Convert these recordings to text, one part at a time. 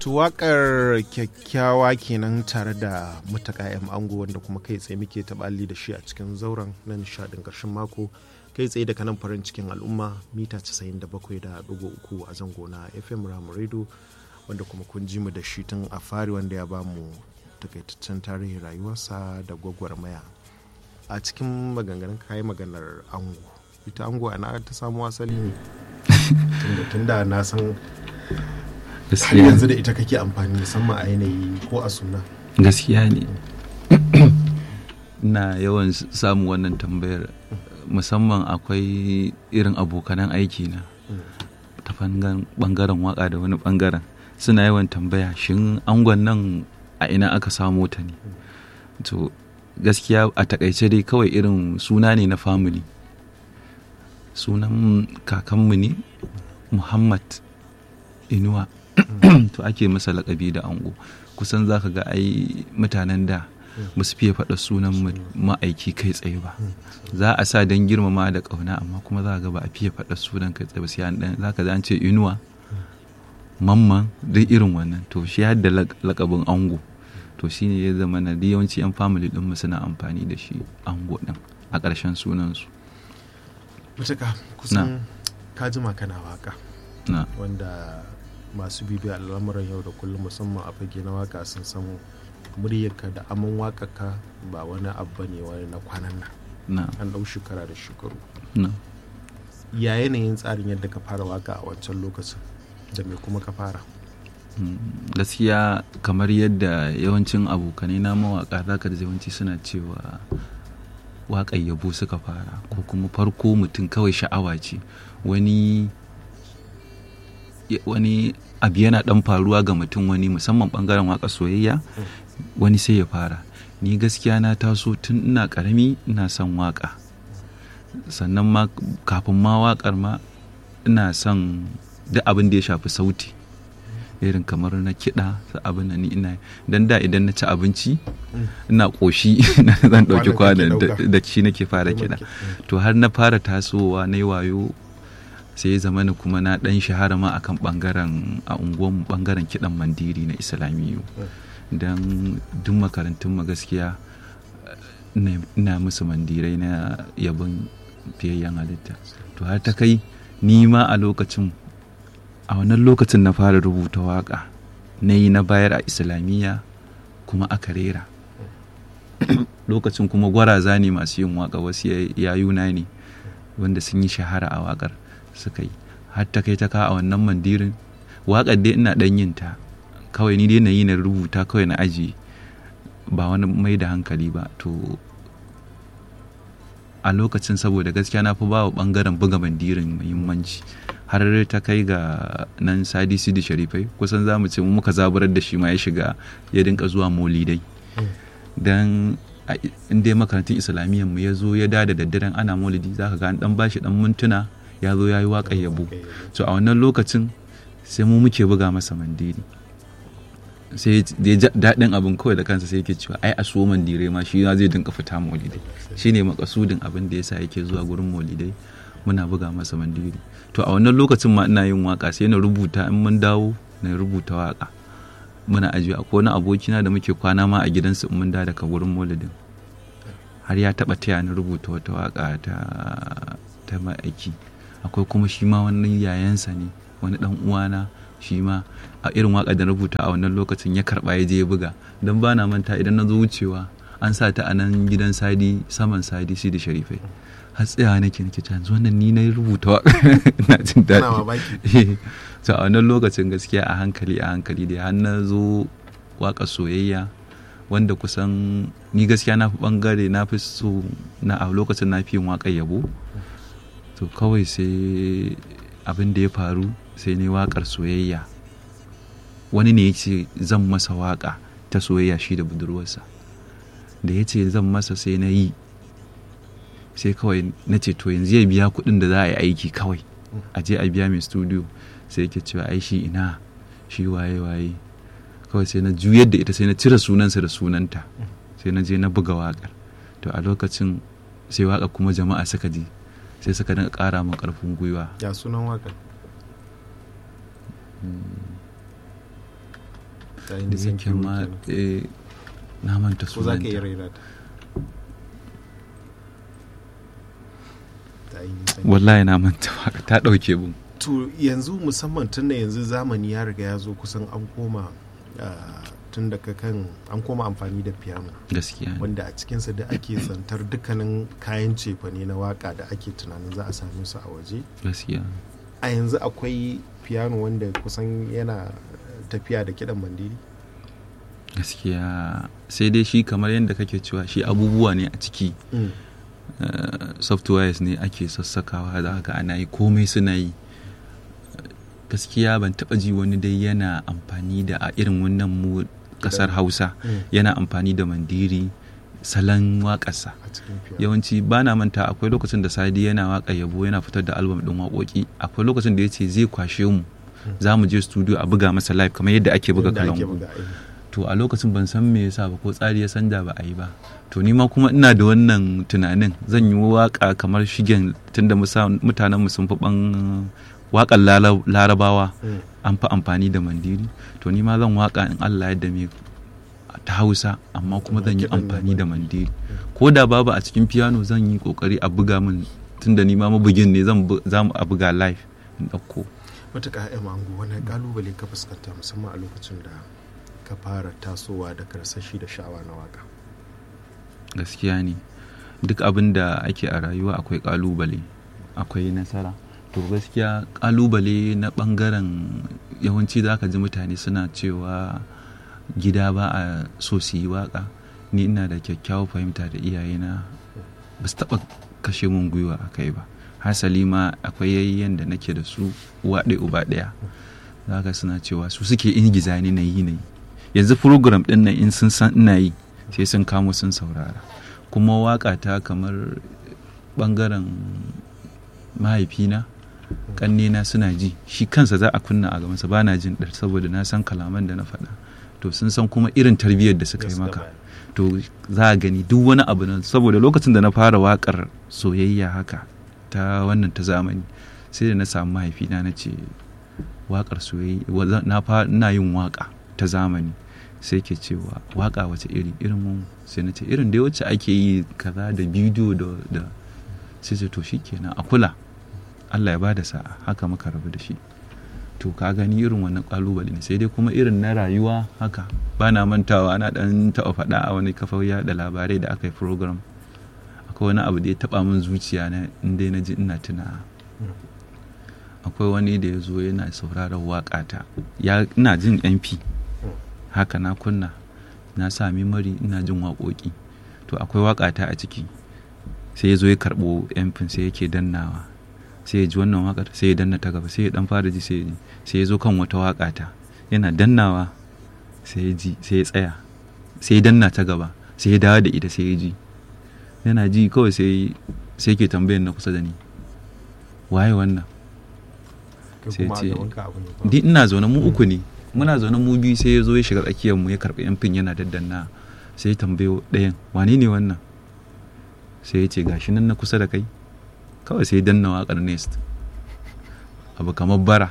wakar kyakkyawa kenan tare da mutaka yan ango wanda kuma kai tsaye muke taɓali da shi a cikin zauren na nishadin ƙarshen mako kai tsaye daga nan farin cikin al'umma mita 97.3 a zango na fm ramu radio wanda kuma kun ji mu da shi tun a fari wanda ya ba mu takaitaccen tarihin rayuwarsa da gwagwarmaya a cikin maganganun kayi maganar ango ita ango ana ta samu asali ne tunda na san har yanzu da ita kake amfani musamman a yanayi ko a suna gaskiya ne na yawan samu wannan tambayar musamman akwai irin abokanan aiki na ta bangaren waka da wani bangaren suna yawan tambaya shin angon nan a ina aka samo ta ne to gaskiya a takaice dai kawai irin suna ne na family sunan kakanmu ne muhammad inuwa to ake masa lakabi da ango kusan za ka ga ai mutanen da ba su fiye faɗa sunan ma'aiki kai tsaye ba za a sa don girmama da ƙauna amma kuma za ga ba a fiye faɗa sunan kai tsaye ba sai an za ka an ce inuwa mamman duk irin wannan to shi har da lakabin ango to shi ne ya zama na yawanci yan family ɗinmu suna amfani da shi ango ɗin a ƙarshen sunansu mutaka kusan ka jima kana waka wanda masu bibiya al'amuran yau da kullum musamman a fage na waka sun samu muryarka da aman wakaka ba wani abu ne wani na kwanan nan an ɗau shekara da shekaru ya yanayin tsarin yadda ka fara waka a wancan lokacin da me kuma ka fara gaskiya kamar yadda yawancin abokanai na mawaka zaka da yawanci suna cewa waƙar yabo suka fara ko kuma farko mutum kawai sha'awa ce wani wani abu yana dan faruwa ga mutum wani musamman bangaren waka soyayya wani sai ya fara ni gaskiya na taso tun ina karami ina son waka sannan ma kafin ma wakar ma ina son duk abin da ya shafi sauti irin kamar na kiɗa abin da ni ina dan da idan na ci abinci ina ƙoshi zan ɗauki kwanan da shi nake fara kiɗa to har na fara tasowa na yi wayo sai ya zama kuma na dan shahara ma akan bangaren a unguwan bangaren kidan mandiri na islamiyu don duk makarantun mu gaskiya ina musu mandirai na yabon fiyayyen halitta to har ta kai ni ma a lokacin a wannan lokacin na fara rubuta waka na yi na bayar a islamiyya kuma aka rera lokacin kuma gwaraza ne masu yin waka wasu yayuna ne wanda sun yi shahara a wakar suka yi har ta kai ta ka a wannan mandirin waƙar dai ina ɗan yin ta kawai ni dai na yi na rubuta kawai na aji ba wani mai da hankali ba to a lokacin saboda gaskiya na fi ba wa ɓangaren buga mandirin muhimmanci har ta kai ga nan sadi sidi sharifai kusan za mu ce mu muka zaburar da shi ma ya shiga ya dinka zuwa molidai don in dai makarantun islamiyyar mu ya zo ya da da daddaren ana molidi za ka ga an dan bashi dan mintuna ya zo ya yi waƙar yabo so a wannan lokacin sai mu muke buga masa mandiri sai da daɗin abin kawai da kansa sai yake cewa ai a so mandire ma shi zai dinka fita molidai shine makasudin abin da yasa yake zuwa gurin molidai muna buga masa mandiri to a wannan lokacin ma ina yin waka sai na rubuta in mun dawo na rubuta waka muna ajiye akwai wani abokina da muke kwana ma a gidansu in mun da daga gurin molidin har ya taɓa taya ni rubuta wata waka ta ta ma'aiki akwai kuma shi ma wani yayansa ne wani dan uwana shi ma a irin waka da rubuta a wannan lokacin ya karba ya je ya buga don ba na manta idan na zo wucewa an sa ta a nan gidan sadi saman sadi shi da sharifai har tsaya nake nake ta yanzu wannan ni na rubuta waka ina jin daɗi so a wannan lokacin gaskiya a hankali a hankali da har na zo waka soyayya wanda kusan ni gaskiya na fi bangare na fi so na a lokacin na fi yin waƙar yabo to kawai sai abin da ya faru sai ne waƙar soyayya wani ne ya ce zan masa waƙa ta soyayya shi da budurwarsa da ya ce zan masa sai na yi sai kawai na ce to yanzu ya biya kuɗin da za a yi aiki kawai a je a biya mai studio sai yake cewa ai shi ina shi waye waye kawai sai na juyar da ita sai na cire sunansa da sunanta sai na je na buga waƙar to a lokacin sai waƙa kuma jama'a suka ji sai suka dinga ƙara min ƙarfin gwiwa ya sunan waƙar ta da Innocent yake Crew ma kenan. eh, na manta ko za ka iya sunanta raira ta ta Innocent wallahi na manta waka ta ɗauke mun to yanzu musamman tun da yanzu zamani ya riga ya zo kusan an koma ah, tun daga kan an koma amfani da piano gaskiya ne. wanda a cikinsa da ake zantar dukkanin kayan cefane na waka da ake tunanin za a same su a waje gaskiya a yanzu akwai piano wanda kusan yana tafiya da kiɗan mandiri gaskiya sai dai shi kamar yadda kake cewa shi abubuwa ne a ciki eh, softwares ne ake sassakawa da haka ana yi komai suna yi gaskiya ban taba ji wani dai yana amfani da a irin wannan mu kasar hausa Mm. yana amfani da mandiri salon waƙarsa a cikin piano yawanci ba na manta akwai lokacin da sadi yana waka yabo yana fitar da album ɗin waƙoƙi akwai lokacin da ya ce zai kwashe mu za mu je studio a buga masa live kamar yadda ake buga Inda ake kalangu buga, eh. to a lokacin ban san me yasa ba ko tsari ya sanja ba a yi ba to ni ma kuma ina da wannan tunanin zan yi waka kamar shigen tunda mutanen mu sun fi ban waƙar lala- larabawa Mm. an fi amfani da mandiri to ni ma zan waka in Allah yadda me ta hausa amma kuma zan yi kiɗan da amfani da mandiri ko da babu a cikin piano zan yi kokari a buga min tunda ni ma mabugin ne zan bu- za mu a buga live in ɗauko matuƙa ya mango wani kalubale ka fuskanta musamman a lokacin da ka fara tasowa da karsashi da sha'awa na waka gaskiya ne duk abin da ake a rayuwa akwai kalubale akwai nasara to gaskiya kalubale na bangaren yawanci za ka ji mutane suna cewa gida ba a so su yi waka ni ina da kyakkyawar fahimta da iyayena ba su taɓa kashe mun gwiwa a kai ba hasali ma akwai yayyen da nake da su uwa ɗaya uba ɗaya za ka suna cewa su suke ingiza ni na yi na yi yanzu program ɗin nan in sun san ina yi sai sun kamo sun saurara kuma waka ta kamar ɓangaren mahaifina ƙannena suna ji shi kansa za a kunna a gabansa ba na jin ɗar saboda na san kalaman da na faɗa to sun san kuma irin tarbiyyar da suka yi Gaskiya maka ba. to za a gani duk wani abu nan saboda lokacin da na fara wakar soyayya haka ta wannan ta zamani sai da na samu mahaifina na ce wakar soyayya wa- na fa ina yin waka ta zamani sai ke cewa waka wace iri irin mu sai na ce irin dai wacce ake yi kaza da bidiyo da da sai ce to shikenan a kula Allah ya bada sa'a haka muka rabu da shi to ka gani irin wannan kalubale ne sai dai kuma irin na rayuwa haka ba na mantawa ana dan taɓa faɗa a wani kafar yaɗa labarai da aka yi program akwai wani abu da ya taɓa min zuciya na inda na ji ina tuna akwai wani da ya zo yana sauraron waƙata ya ina jin mp haka na kunna na sa memory ina jin waƙoƙi to akwai waƙata a ciki sai ya zo ya karɓo mp sai yake dannawa sai ya ji wannan waƙar sai ya danna ta gaba sai ya dan fara ji sai ya ji sai ya zo kan wata waƙa ta yana dannawa sai ya ji sai ya tsaya sai ya danna ta gaba sai ya dawo da ita sai ya ji yana ji kawai sai sai ke tambayar na kusa da ni waye wannan kai sai kuma a ce- gaban ka abu ne ba. di ina zaune mu uku ne muna zaune mu biyu sai ya zo ya shiga tsakiyar mu ya karɓi yan fin yana daddanna sai ya tambayo ɗayan wane ne wannan sai ya ce gashi nan na kusa da kai kawai sai ya danna waƙar nest abu kamar bara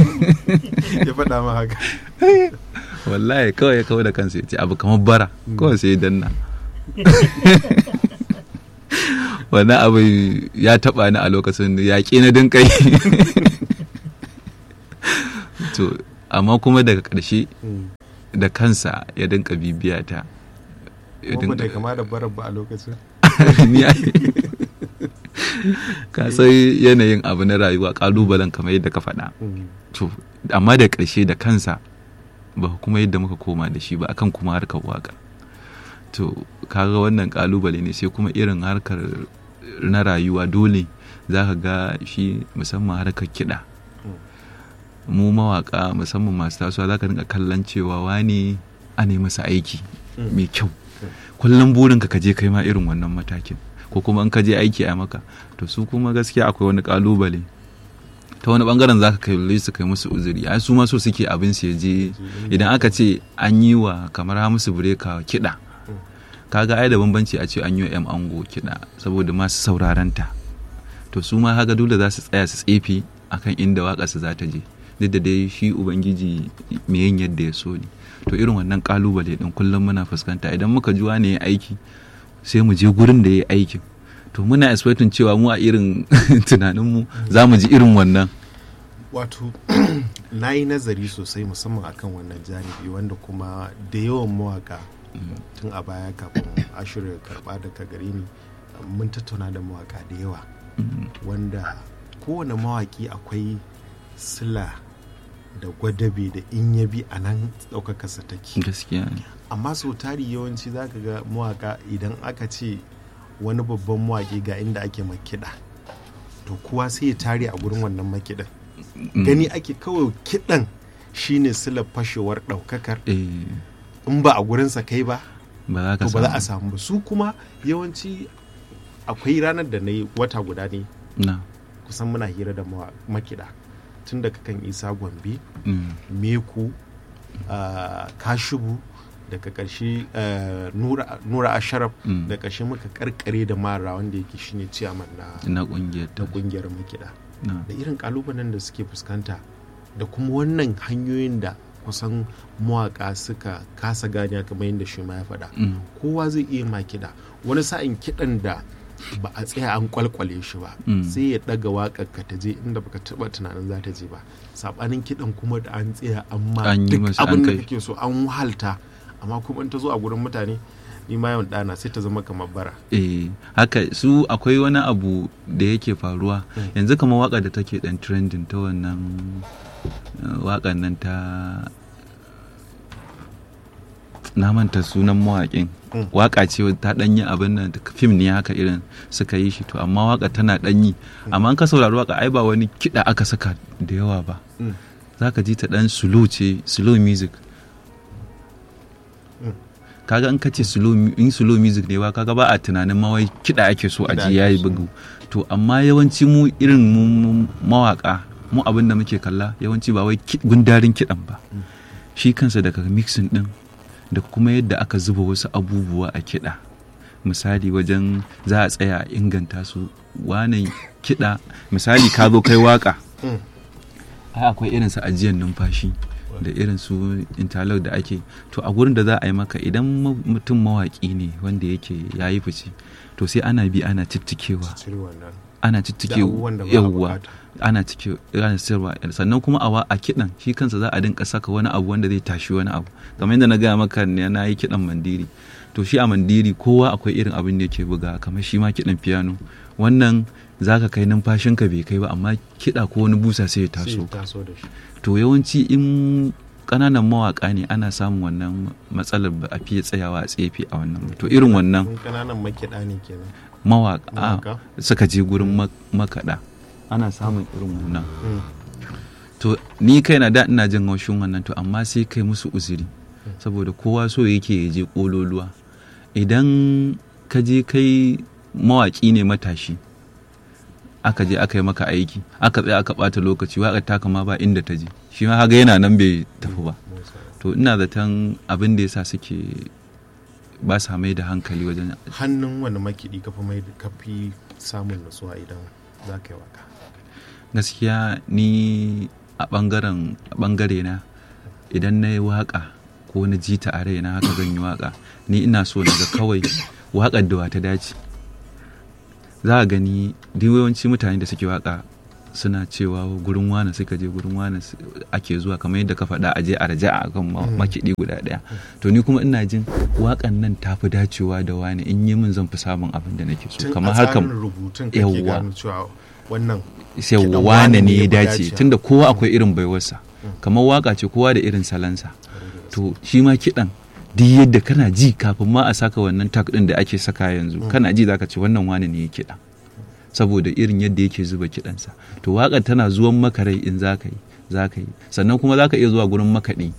ya faɗa ma haka wallahi kawai ya kawo da kansa ya ce abu kamar bara kawai sai ya danna wannan abu ya taɓa ni a lokacin ya ƙi na dinkai to amma kuma daga ƙarshe Mm. da kansa ya dinka bibiya ta ya kuma dinka- bai kama da barar ba a lokacin Ni ai- ka san yanayin abu na rayuwa kalubalen kamar yadda ka faɗa Mm. to amma da ƙarshe da kansa ba kuma yadda muka koma da shi ba akan kuma harkar waka to kaga wannan kalubale ne sai kuma irin harkar na rayuwa dole za ka ga shi musamman harkar kiɗa mu mawaka musamman masu tasowa za ka rinka kallon cewa wani a ne masa aiki Mm. mai kyau kullum burinka ka je kai ma irin wannan matakin ko kuma in ka je aiki a maka to su kuma gaskiya akwai wani kalubale ta wani bangaren za ka kai su kai musu uzuri ai su ma so suke abin su ya je idan aka ce an yi wa kamar hamisu bureka kiɗa kaga ai da bambanci a ce an yi wa 'yan ango kiɗa saboda masu sauraron ta to su ma haka dole za su tsaya su tsefe akan inda waƙarsu za ta je duk da dai shi ubangiji me yin yadda ya so ne to irin wannan kalubale din kullum muna fuskanta idan muka ji wani ya aiki sai mu je gurin da ya aikin to muna expecting cewa mu a irin tunaninmu za mu ji irin wannan wato na yi nazari sosai musamman akan wannan janibi wanda kuma da yawan mawaka tun a baya kafin ashirin karba daga gare ni mun tattauna da mawaka da yawa wanda kowane mawaki akwai sila da gwadabe da in ya bi a nan ɗaukakarsa take gaskiya ne amma sau tari yawanci za ka ga mawaka idan aka ce wani babban mawaki ga inda ake makiɗa to kowa sai ya tare a gurin wannan makiɗan gani ake kawai kiɗan shine silar fashewar ɗaukakar eh in ba a gurinsa kai ba ba za ka to ba za a samu samu ba su kuma yawanci akwai ranar da na yi wata guda ne na kusan muna hira da mawa- makiɗa tun daga kan isa gombe mm, meku ah, kashubu daga ƙarshe ah, nura nura asharaf Mm. da ƙarshe muka karkare da mara wanda yake shine ciyaman na na kungiyar na ta kungiyar makiɗa na da irin kalubalen da suke fuskanta da kuma wannan hanyoyin da kusan mawaka suka kasa gane kamar yadda shi ma ya faɗa mm, kowa zai iya ma kiɗa wani sa'in kiɗan da ba a tsaya an kwalkwale shi ba Mm. sai ya ɗaga waƙar ka ta je inda baka taɓa tunanin za ta je ba saɓanin kiɗan kuma da an tsaya an ma An yi duk masa, an abin da kai. kake so an wahalta amma kuma in ta zo a gurin mutane ni ma yawan ɗana sai ta zama kamar bara eh haka su akwai wani abu da yake faruwa yanzu kamar waka da take dan trending ta wannan uh, wakan nan ta na manta sunan mawaƙin Mm. waka ce wadda ta danyi abin nan fim ne haka irin suka yi shi to amma waka tana danyi amma an ka saurari waka ai ba wani kiɗa aka saka da yawa ba Mm. za ka ji ta dan slow ce slow music Mm. kaga in ka ce slow mu- in slow music ne ba kaga ba a tunanin ma wai kiɗa ake so a Kiɗa ji ake yayi so. bugu to amma yawanci mu irin mu mu mawaka mu abin da muke kalla yawanci ba wai ki- gundarin kiɗan ba shi kansa daga mixing din da kuma yadda aka zuba wasu abubuwa a kiɗa misali wajen za a tsaya a inganta su wane kiɗa misali ka zo kai waka Mm. ai akwai irin su ajiyar numfashi da irin su interlock da ake to a gurin da za a yi maka idan ma- mutum mawaƙi ne wanda yake ya yi fice to sai ana bi ana cittikewa cire wannan ana da cittike abubuwan da ba a yawwa bukata. ana cike ana sayarwa sannan kuma a wa- a kiɗan shi kansa za a dinka saka wani abu wanda zai tashi wani abu kamar yadda na gaya maka ne na yi kiɗan mandiri to shi a mandiri kowa akwai irin abin da yake buga kamar shi ma kiɗan piano wannan za ka kai numfashinka bai kai ba amma kiɗa ko wani busa sai ya sai taso ya taso da shi to yawanci in ƙananan mawaƙa ne ana samun wannan matsalar ba a fiye tsayawa a tsefe a wannan to irin wannan Kun kananan makiɗa ne kenan mawaƙa Mawaƙa? suka je gurin ma- makaɗa ana samun irin wannan Mm. to ni kaina da ina jin haushin wannan to amma sai kai musu uzuri saboda kowa so yake ya je kololuwa idan ka je kai mawaƙi ne matashi aka je aka yi maka aiki aka tsaya aka ɓata lokaci waƙar taka ma ba inda ta je shi ma haga yana nan bai tafi ba Musa. to ina zaton abin da yasa suke ba sa mai da hankali wajen hannun wani makiɗi kafa mai kafi samun nutsuwa idan za ka yi waka gaskiya ni a ɓangaren a ɓangare na idan na yi waƙa ko na ji ta a raina haka zan yi waƙa ni ina so na ga kawai waƙar da wata dace za a gani duk yawanci mutane da suke waƙa suna cewa gurin wane suka je gurin wane su- ake zuwa kamar yadda ka faɗa a je a raja a kan ma- makiɗi guda ɗaya to ni kuma ina jin waƙan nan ta fi dacewa da wane in yi min zan fi samun abin da nake so tun kamar a harkar tsarin rubutun kake Yawwa. gano cewa wannan sai kiɗan wane ne ya fi dace dacewa. tunda kowa akwai irin baiwarsa kamar waka ce kowa da irin salansa to shi ma kiɗan duk yadda kana ji kafin ma a saka wannan tak ɗin da ake saka yanzu kana ji zaka ce wannan wane ne ya kiɗa saboda irin yadda yake zuba kiɗansa to waƙar tana zuwan maka rai in za ka yi za ka yi sannan kuma za ka iya zuwa gurin makaɗi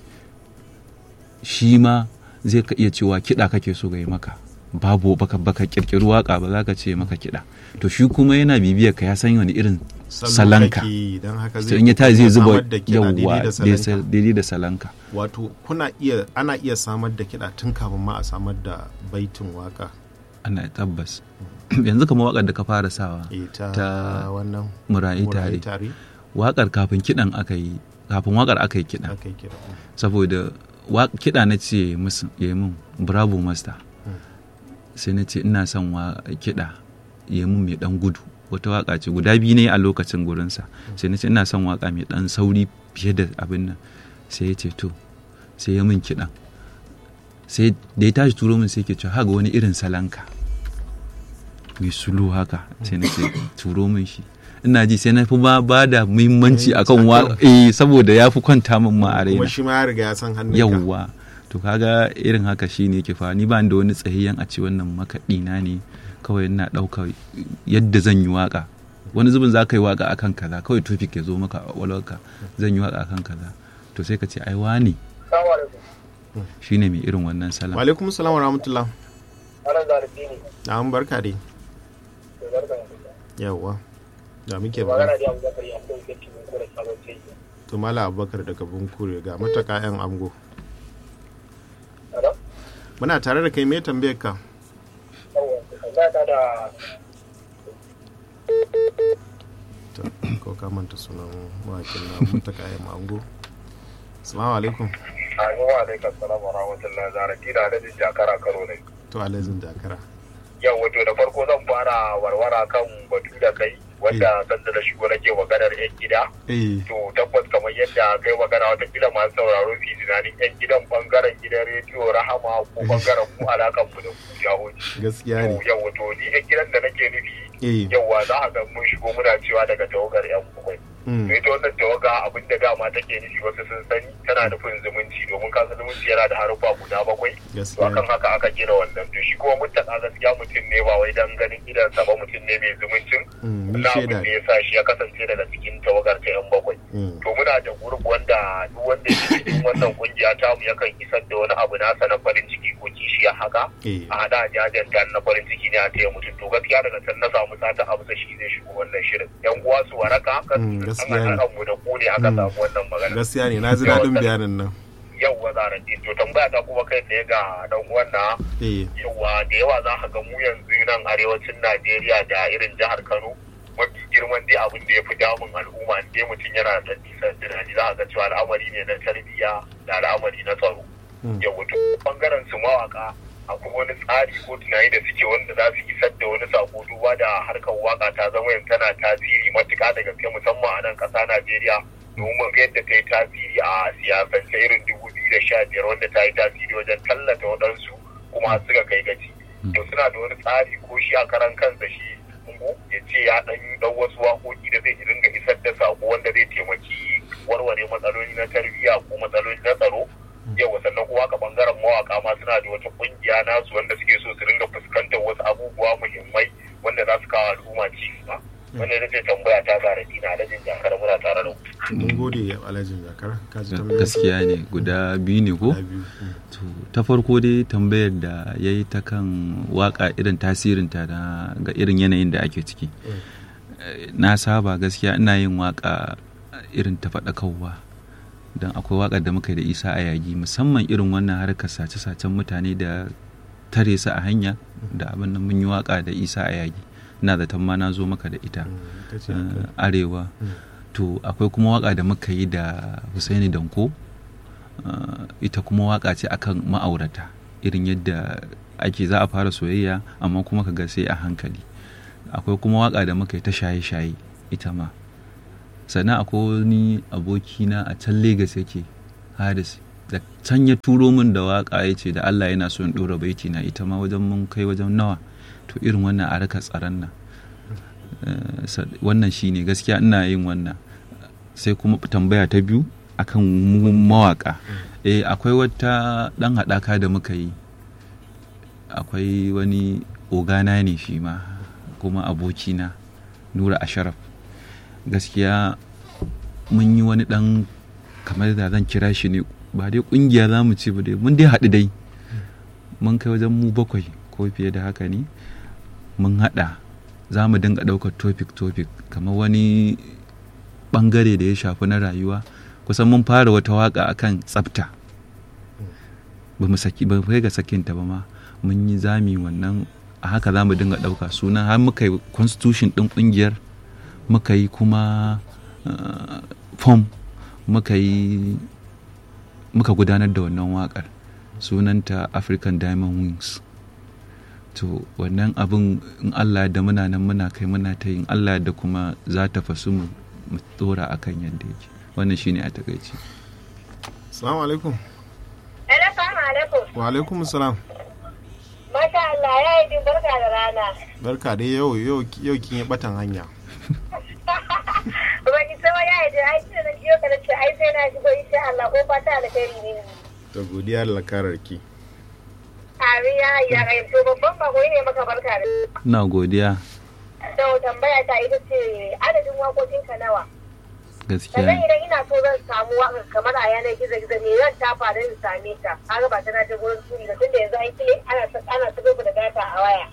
shi ma zai ka iya cewa kiɗa kake so ga yi maka babu baka baka kirkiri waka ba za ka ce maka kiɗa to shi kuma yana bibiyar ka ya san wani irin salanka don haka to in ya tashi zai zuba samar da kiɗa daidai yawwa da salanka. daidai da salanka wato kuna iya ana iya samar da kiɗa tun kafin ma a samar da baitin waka ana tabbas yanzu kamar wakar da ka fara sawa eh, ta, Ta wannan murayi Murayi tare tare waƙar kafin kiɗan aka yi kafin waƙar aka yi kiɗan aka yi kira saboda wa- kiɗa na ce musu ya yi min bravo master sai na ce ina son wa kiɗa ya yi min mai ɗan gudu wata waƙa ce guda biyu ne a lokacin gurinsa sai na ce ina son waƙa mai ɗan sauri fiye da abin nan sai ya ce to sai ya min kiɗan sai da ya tashi turo min sai ke cewa haga wani irin salanka mai sulu haka sai na ce turo min shi ina ji sai na fi ba ba da muhimmanci akan waƙa eh saboda ya fi kwanta min ma a raina kuma shi ma ya riga ya san hannun yawwa to kaga irin haka shine ke fa ni ba ni da wani tsayayyen a ce wannan makaɗi na ne kawai ina ɗauka yadda zan yi waka wani zubin za ka yi waka akan kaza kawai topic ya zo maka a walwarka zan yi waka akan kaza to sai ka ce ai wani Salamu alaikum. shine mai irin wannan salam wa alaikum salam wa rahmatullah Ana zarafi ne. na an barka dai To barka da kuka. yawwa da muke Magana ba da Abu Bakar ya kai kake mun kore sabon ce. to mala abubakar daga bunkure ga mataka yan ango Hello? muna tare da kai me tambayar ka Yawwa, tambaya ta da to ko ka manta sunan mawakin na mataka yan ango assalamu alaikum Assalamu alaikum salamu wa rahmatullahi zarafi da adadin jakara karo ne. to alazin dakara Yau wato da farko zan fara warwara kan batu da kai wanda sanda da shigo nake maganar yan gida. eh To tabbas kamar yadda kai magana wata kila masu sauraro su yi tunanin yan gidan bangaren gidan rediyo rahama ko bangaren mu alakan mu da ku jahoji. gaskiya ne Yau wato ni yan gidan da nake nufi eh yauwa za a ga mun shigo muna cewa daga tawagar yan bakwai mm, to ita wannan tawaga abin da dama take nufi wasu sun sani tana nufin zumunci domin kasa zumunci yana da harufa guda bakwai to gaskiya akan ne haka aka gina wannan to shi kuma mutaka gaskiya mutum ne ba wai dan ganin idansa ba mutum ne mai zumuncin Mm, ni na shaida abin da ne ya sa shi ya kasance daga cikin tawagar ta yan bakwai Mm, to muna da gurbi wanda duk wanda ya cikin wannan kungiya ta mu yakan isar da wani abu nasa na farin ciki ko kishiya haka eh a hada jajen ta na farin ciki ne a taya mutum to gaskiya daga can na samu sata amsa shi zai shigo wannan shirin yan uwa su waraka kan Mm, an gaskiya ne. haɗa mu da ku ne aka Mm. samu wannan magana gaskiya ne na ji daɗin bayanin nan yauwa zaran to tambaya ta kuma kai tsaye ga dan uwan na eh yawa da yawa za ka ga mu yanzu nan arewacin Najeriya da irin jihar Kano mafi girman dai abin da ya fi damun al'umma in dai mutum yana da nisan tunani za a ga cewa al'amari ne na tarbiyya da al'amari na tsaro Mm. yawa to bangaren su mawaka akwai wani tsari ko tunani da suke wanda za su isar da wani sako duba da harkar waka ta zama yanzu tana tasiri matuƙa da gaske musamman a nan ƙasa Najeriya domin ga yadda ta yi tasiri a siyasance irin dubu biyu da sha biyar wanda ta yi tasiri wajen tallata waɗansu kuma har suka kai gaci to suna da wani tsari ko shi a karan kansa shi ungo ya ce ya ɗan yi ɗan wasu waƙoƙi da zai dinga isar da sako wanda zai taimaki warware matsaloli na tarbiyya ko matsaloli na tsaro yau sannan kuma ka bangaren mawaka ma suna da wata kungiya nasu wanda suke so su ringa fuskantar wasu abubuwa muhimmai wanda za su kawo al'umma ci gaba wannan ita ce tambaya ta gara dina alhajin jakar muna tare da ku mun gode alhajin jakar ka ji tambayar gaskiya ne guda biyu ne ko guda biyu Mm. to ta farko dai tambayar da ya yi ta kan waka irin tasirinta na ga irin yanayin da ake ciki Eh, na saba gaskiya ina yin waka irin ta faɗakarwa don akwai waka da muka yi da isa a yagi musamman irin wannan harkar sace-sacen mutane da tare su a hanya da abin nan mun yi waka da isa a yagi ina zaton ma na zo maka da ita Mm, ita ce eh, haka. arewa Mm. to akwai kuma waka da muka yi da Husaini Danko uh, ita kuma waka ce akan ma'aurata irin yadda ake za a fara soyayya amma kuma ka ga sai a hankali akwai kuma waka da muka yi ta shaye-shaye ita ma sannan akwai wani abokina a can Legas yake Haris da can ya turo min da waka ya ce da Allah yana so in ɗora baiti na ita ma wajen mun kai wajen nawa to irin wannan a raka tsaron nan Eh, sa- wannan shine gaskiya ina yin wannan sai kuma tambaya ta biyu akan mu mawaka eh akwai wata dan haɗaka da muka yi akwai wani ogana ne shi ma kuma abokina nura asharaf gaskiya mun yi wani dan kamar da zan kira shi ne ba dai kungiya za mu ce ba dai mun dai haɗu dai mun kai wajen mu bakwai ko fiye da haka ne mun haɗa za mu dinga ɗaukar topic topic kamar wani ɓangare da ya shafi na rayuwa kusan mun fara wata waka akan tsafta ba mu saki ba kai ga sakinta ba ma mun yi zami wannan a haka za mu dinga ɗauka sunan har muka yi constitution ɗin ƙungiyar muka yi kuma uh, fom muka yi muka gudanar da wannan waƙar sunanta african diamond wings to wannan abin in allah da muna nan muna kai muna ta yin allah da kuma za ta fasu mu mu tsora akan yadda yake wannan shine a takaici Assalamu alaikum. Assalamu alaikum. Wa alaikum salam. Masha Allah ya yi barka da rana. Barka dai yau yau yau kin yi batan hanya. Ba ki sama ya yi da ai sai na jiyo ka ce ai sai na shigo insha Allah ko fata alkhairi ne. To godiya da lakarar ki. Amin ya yi ya kai to babban bako ne maka barka da. ina godiya To tambaya ta ita ce adadin waƙoƙinka nawa? gaskiya Sannan idan ina so zan samu waƙar kamar a yanar gizo gizo ne zan tafa don in same ta. Kaga ba tana ta gurin turi ba tunda yanzu an kile ana ana ta da data a waya.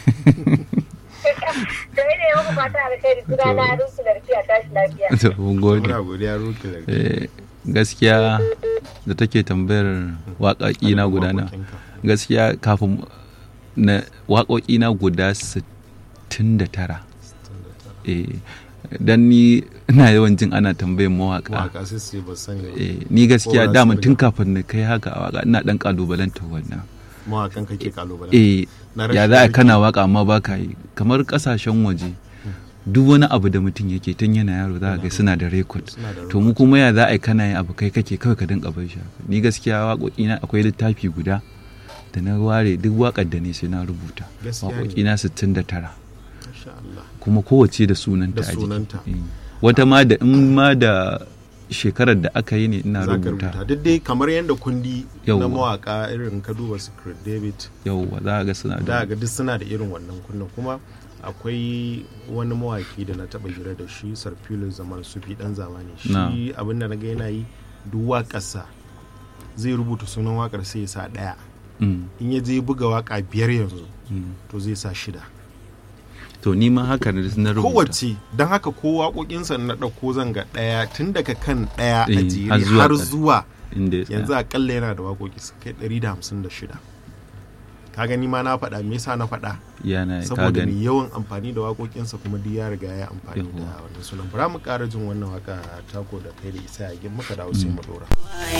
Da ne muku fata alkhairi suna na rusu lafiya tashi lafiya. to mun gode Muna godiya ruki da Eh, gaskiya da take tambayar waƙaƙi na guda na gaskiya kafin na waƙoƙi na guda 69 eh dan ni ina yawan jin ana tambayin mawaƙa Waka sai sai ba sani ba. eh ni gaskiya Ko ba dama su tun riga. kafin na kai haka a waƙa ina dan kalubalantar wannan Mawakan kake kalubale. eh Na ya rashin za a aiki. kana waƙa amma ba ka yi kamar ƙasashen waje duk wani abu da mutum yake tun yana yaro za a ga suna da rekod Suna da to mu kuma ya za a yi kana yin abu kai kake kawai ka dinga bai shi haka. ni gaskiya waƙoƙina akwai littafi guda da na ware duk waƙar da ne sai na rubuta Gaskiya ne. waƙoƙina 69 Masha Allah. kuma kowace da sunanta Da a jiki. sunanta. Eh. wata ma da in ma da shekarar da aka yi ne ina Za ka rubuta. rubuta Duk dai kamar yadda kundi na Yawwa. mawaka irin ka duba Secret David yauwa za a ga suna da da ga duk suna da irin wannan kunnan kuma akwai wani mawaki da na taba hira da shi sarfilo zaman sufi dan zamani Na. shi abin da na ga yana yi duk waƙarsa zai rubuta sunan waƙar sai ya sa ɗaya Mm, in ya je buga waƙa biyar yanzu mm. to zai sa shida to ni ma haka na na rubuta kowace don haka ko waƙoƙinsa na ɗauko zan ga ɗaya tun daga kan ɗaya a Eh, jere har zuwa har ƙarshe. zuwa inda ya tsaya. yanzu akalla yana da waƙoƙi su kai 156 ka gani ma na faɗa me yasa na faɗa yana ka saboda gani mai yawan amfani da waƙoƙinsa kuma duk ya riga ya amfani da Yawwa. wannan sunan bara mu ƙara jin wannan waka tako da kai da isa ya muka dawo sai mu dora